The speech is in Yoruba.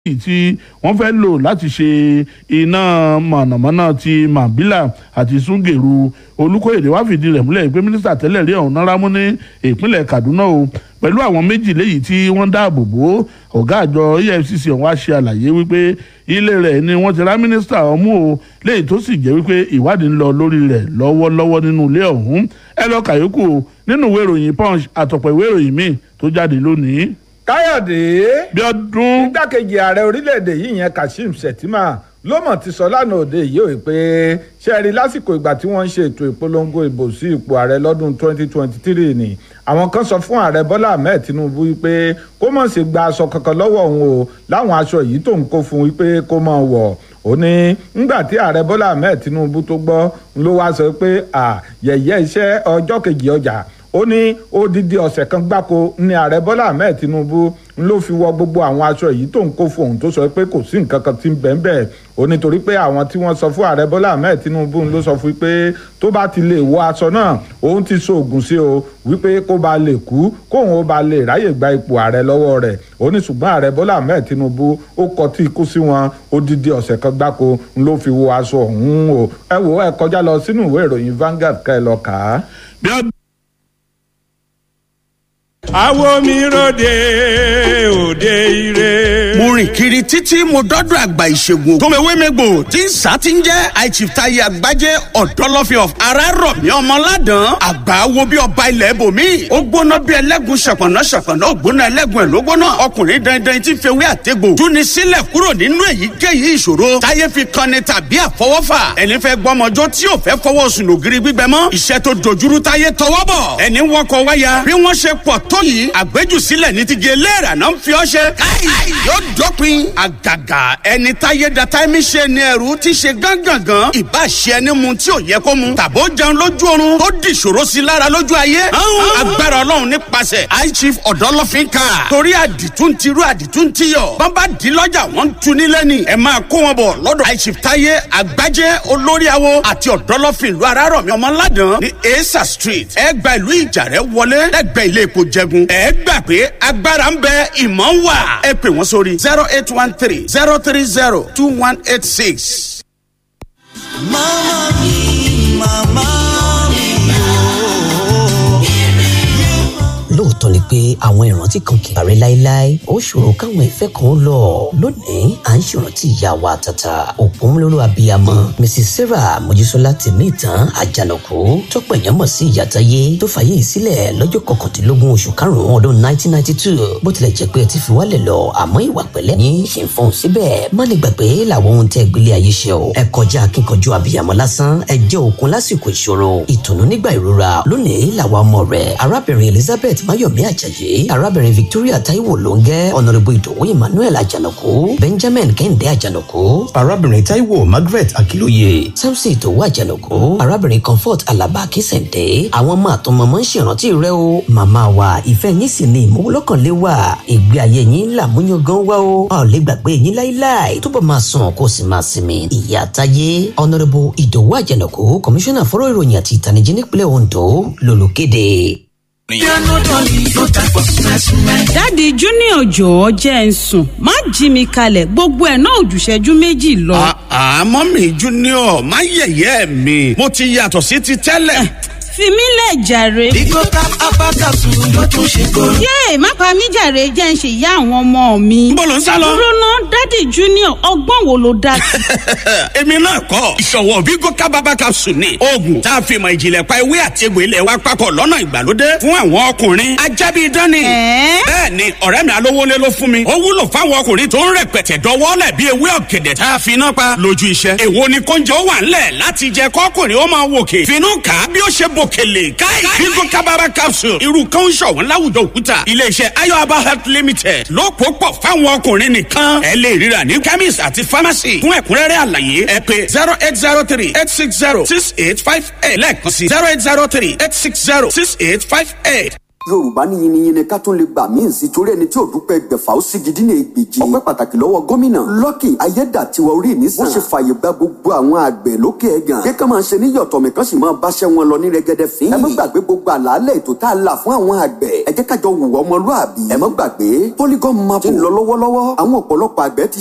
èyí tí wọ́n fẹ́ lò láti ṣe iná mọ̀nàmọ́ná ti mambila àti sungeru olùkóyèdè wá fìdí rẹ̀ múlẹ̀ pé mínísítà tẹ́lẹ̀ rí ọ̀hún náírà mú ní ìpínlẹ̀ kaduna o pẹ̀lú àwọn méjì léyìí tí wọ́n dáàbò bò ọ̀gá àjọ efcc ọ̀hún wá ṣe àlàyé wípé ilé rẹ̀ ni wọ́n ti rá mínísítà ọ̀hún o léyìí tó sì jẹ́ wípé ìwádìí ń lọ lórí rẹ̀ lọ́wọ́lọ́wọ́ nínú ilé ọ̀hún ẹ lọ kàyókù nínú ìwé ìròyìn punch àtọ̀pọ̀ ìwé ìròyìn míì tó jáde lónìí káyọ̀dé bí ọdún igbákejì ààrẹ orílẹ̀-èdè yìí yẹn kashim shettima ló mọ̀ ti sọ lánàá òde yìí ò pé ṣe rí lásìkò ìgbà tí wọ́n ń ṣe ètò ìpolongo ìbò sí ipò ààrẹ lọ́dún 2023 ni àwọn kan sọ fún ààrẹ bọ́lá ahmed tinubu wípé kó mọ̀ sí gba aṣọ kankan lọ́wọ́ òun o láwọn aṣọ yìí tó ń kó fún wípé kó mọ̀ wọ̀ ó ní ngbà tí ààrẹ bọ́lá ahmed tinubu tó gbọ́ ló wá sọ pé yẹ̀yẹ́ iṣẹ́ ọjọ́ kejì ọjà ó ní odidi ọ̀sẹ̀ kan gbáko ní ààrẹ bọ́lá ahmed tinubu ló fi wọ gbogbo àwọn aṣọ yìí tó ń kó fóun tó sọ pé kò sí nǹkan kan tí ń bẹ́ẹ̀ bẹ́ẹ̀ ó nítorí pé àwọn tí wọ́n sọ fún ààrẹ bọ́lá ahmed tinubu ló sọ fún pé tó bá ti lè wọ aṣọ náà òun ti so oògùn sí o wípé kó ba lè kú kóun ó ba lè ráyè gba ipò ààrẹ lọ́wọ́ rẹ̀ ó ní ṣùgbọ́n ààrẹ bọ́lá ahmed tinubu ó kọ tí ikú sí wọn odidi ọ̀sẹ̀ kan gbáko ló fi wọ aṣọ ọ̀hún o ẹ wò ẹ kọjá lọ sínú ìwé ìròyìn Vanguard ká ẹ lọ kà á. bí ọdún àwo mi ròde òde ire. mo rìn kiri títí mo dọ́dọ̀ àgbà ìṣègùn tòmẹ̀wémẹ́gbò tí ń sá ti ń jẹ́ àìchìftayé àgbájé ọ̀dọ́lọ́fẹ́ of arárọ̀mí ọmọládàn àgbà wo bí ọba ilẹ̀ bòmí. ó gbóná bí ẹlẹ́gùn ṣọ̀pọ̀nà ṣọ̀pọ̀nà ó gbóná ẹlẹ́gùn ẹ̀ ló gbóná ọkùnrin dandan tí fewé àtẹ́gbò túni sílẹ̀ kúrò nínú èyíkéyìí ìṣòro táyé fi kanni tàbí àfọwọ́fà ẹni fẹ́ gbọ́mọjọ́ tí ò fẹ́ fọwọ́ sùn lògiri gbígbẹ mọ́ iṣẹ́ tó dojúrú táyé tọwọ́ bọ̀ ẹni wọkọ̀ wáyà bí wọ́n ṣe pọ̀ tó yìí àgbéjùsílẹ̀ ní ti gé léèrà náà ń fi ọ́ ṣe. káì yóò dópin àgàgà ẹni táyé data ẹ̀mí ṣe ni ẹrú ti ṣe gángangan ìbá ṣe ẹni mu tí ò yẹ kó mu tàbó jẹun lójú oorun tó di ìṣòro sí lára lójú ayé. agbára ọlọ́run nípasẹ̀ high chief ọ̀dọ́lọ́fín ká torí àdìtún ti rú àdìtún ti yọ bàbá di lọ́jà wọ́n ń tu nílẹ̀ ni ẹ máa kó wọn bọ̀ lọ́dọ̀ high chief táyé àgbájé olórí awo àti ọ̀dọ́lọ́fín ìlú arárọ̀mí ọmọládàn ní esa street ẹ gba ìlú ìjàrẹ́ wọlé lẹ́gbẹ̀ẹ́ ilé epo jẹgun ẹ gbà pé agbára ń bẹ ìmọ̀ ń wà ẹ pè wọ́n sórí zero eight one three zero three zero two one eight six. Mama mi, mama mi lóòótọ́ ni pé àwọn ìrántí kan kì í parẹ́ láéláé ó ṣòro káwọn ìfẹ́ kan ó lọ lónìí à ń ṣèrántí ìyá wa tata òpómúlóró abiyamọ mrs sarah mojísọ́lá tèmí ìtàn àjànàkú tọ́pọ̀ èèyàn mọ̀ sí ìyàtáyé tó fàyè sílẹ̀ lọ́jọ́ kọkàndínlógún oṣù karùn-ún ọdún 1992 bó tilẹ̀ jẹ́ pé ẹ ti fi wálẹ̀ lọ àmọ́ ìwà pẹ̀lẹ́ yín ṣe ń fọ́n síbẹ̀ má ní gbàgbé làwọn ohun tẹ́ gbélé ayé ṣe o ẹ kọjá akínkanjú abiyamọ lásán ẹ jẹ́ òkun lásìkò ìṣòro ìtùnú nígbà ìrora lónìí làwa ọmọ rẹ̀ arábìnrin elizabeth mayomi ajayi arábìnrin victoria taiwo lóńgẹ́ ọ̀nàrẹ́bù ìdòwú emmanuel àjànàkú benjamin kẹ́hìndé àjànàkú arábìnrin taiwo margaret akilóye samson ìdòwú àjànàkú arábìnrin comfort alaba akínsẹ̀ǹdé àwọn ọmọ àtọmọmọ ń ṣèrántí rẹ o màmá wa ìfẹ́ yín sì ni ìmúlọ́kànlé wa ìgbé ayé yín làmúyangán wá o a ò lè gbàgbé yín láíláí túbọ̀ máa sùn kó sì máa sinmi ìyá táyé ọ̀nàrẹ́bù ìdòwú àjànàkú kọmíṣánná fọ́rọ̀ ìròyìn àti ìtànìjí nípínlẹ̀ ondo lolùkéde dáàdi junior jọ̀ọ́ jẹ́ ń sùn má jí mi kalẹ̀ gbogbo ẹ̀ náà òjùṣẹ́jú méjì lọ. àmọ́ mi junior má yẹ̀yẹ́ mi mo ti yàtọ̀ sí ti tẹ́lẹ̀. fi mí lẹ̀ jàre. Bigo tap apakasu ló tún ṣe kóró. yéè má pa mí jàre jẹ́ ń ṣe ìyá àwọn ọmọ mi. Níbo lò ń sá lọ? dúró ná dáàdi junior ọgbọ́n wo ló dá sí. èmi náà kọ́ ìṣọ̀wọ́ vigo kábàbà capsule ni oògùn tá a fi mọ̀ ìjìnlẹ̀ pa ewé àti egbò ilẹ̀ wa papọ̀ lọ́nà ìgbàlódé fún àwọn ọkùnrin ajábí dání. Ẹ̀ẹ́? bẹ́ẹ̀ ni ọ̀rẹ́ mi alówólé ló fún mi ó wúlò fáwọn ọkùnrin tó ń rẹpẹtẹ dọwọ́lẹ̀ bí ewé ọ̀gẹ̀dẹ̀ tá a fi iná pa lójú iṣẹ́. èwo ni kóúnjẹ ó wà ńlẹ̀ láti jẹ kọ́kùnrin ó máa wòkè finú kà á bí ó ṣe bòkèlè káì vigo kábàbà capsule irú kan ń ṣọ̀wọ́n láwùjọ òkúta iléeṣẹ́ ayọ̀aba health limited ló pò pọ̀ fáwọn ọkùnrin nìkan ẹ lè ríra ní chemist àti pharmacy fún ẹ̀kúnrẹ́rẹ́ àlàyé ẹ pé zero eight zero three eight six zero six eight five eight lẹ́ẹ̀kan sí zero eight zero three eight six zero six eight five eight yorùbá ní yiniyini ká tún lè gbà míì sí torí ẹni tí ò dúpẹ́ gbẹ̀fà ó sì gidi ní ègbèjì ọpẹ́ pàtàkì lọ́wọ́ gómìnà lọ́kì ayédàtiwa orí mi sàn. wọ́n ṣe fàyè gba gbogbo àwọn àgbẹ̀ lókè ẹ̀gàn. kí ká máa ṣe ní yọ̀tọ̀ mi kán sì máa báṣẹ́ wọn lọ ní rẹ́gẹ́dẹ́ fín. ẹ má gbàgbé gbogbo àlàálẹ̀ ètò tá a là fún àwọn àgbẹ̀. ẹ jẹ́ kájọ wùwọ́ ọmọlúàbí. ẹ má gbàgbé polygon map ń lọ lọ́wọ́lọ́wọ́. àwọn ọ̀pọ̀lọpọ̀ àgbẹ̀ ti